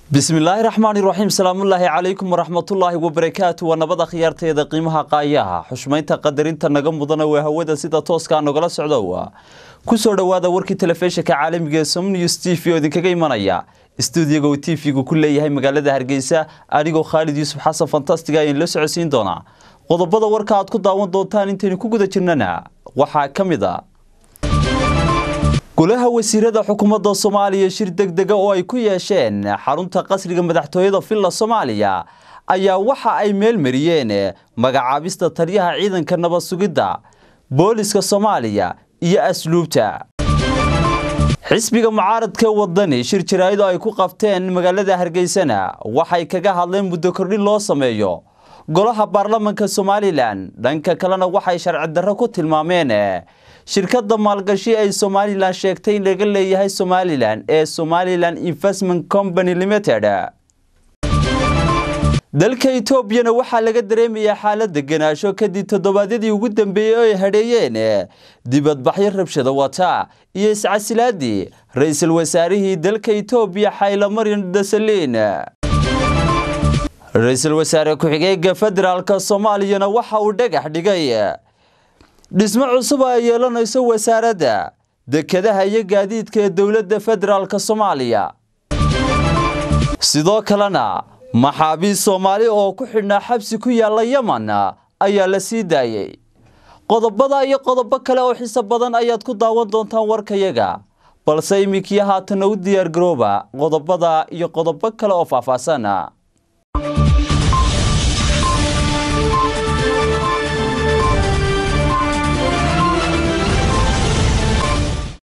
bismillaahi raxmaani raxiim salaamullaahi calaykum waraxmatullaahi wabarakaatu waa nabada khiyaarteeda qiimaha qaayaha xushmaynta qadarinta naga mudana waa hawada sida tooskaa nogala socdo kusoo dhowaada warkii telefishinka caalamiga ee somnews t v oo idinkaga imanaya stuudiyaga uu t v-gu ku leeyahay magaalada hargeysa anigoo khaalid yuusuf xasan fantastiga ayaan la socodsiin doonaa qodobada warka aad ku daawan doontaan intaynu ku guda jirnana waxaa ka mid a golaha wasiirada xukuumadda soomaaliya shir degdega oo ay ku yeesheen xarunta qasriga madaxtooyada villa soomaaliya ayaa waxa ay meel mariyeen magacaabista taliyaha ciidanka nabad sugidda booliska soomaaliya iyo asluubta xisbiga mucaaradka wadani shir jaraa'id oo ay ku qabteen magaalada hargeysana waxay kaga hadleen muddo kordhin loo sameeyo golaha baarlamanka somalilan dhanka kalena waxay sharci darro ku tilmaameen shirkadda maalgashi ay somalilan sheegtay in laga leeyahay somalilan ee somalilan investment company limited dalka etoobiyana waxaa laga dareemayaa xaalad deganaansho kadib toddobaadyadii ugu dambeeyey oo ay hadheeyeen dibadbaxyo rabshada wata iyo iscasilaadii ra-iisul wasaarihii dalka etoobiya xaylamaryan dasaliin ra-iisul wasaare ku-xigeenka federaalka soomaaliyana waxa uu dhagax dhigay dhismo cusub ay yeelanayso wasaaradda dekedaha iyo gaadiidka ee dowladda federaalka soomaaliya sidoo kalena maxaabiist soomaali oo ku xidhnaa xabsi ku yaalla yeman ayaa la sii daayey qodobada iyo qodobo kale oo xiso badan ayaad ku daawan doontaan warkayaga balse iminkii haatanna u diyaargarooba qodobada iyo qodobo kale oo faahfaahsan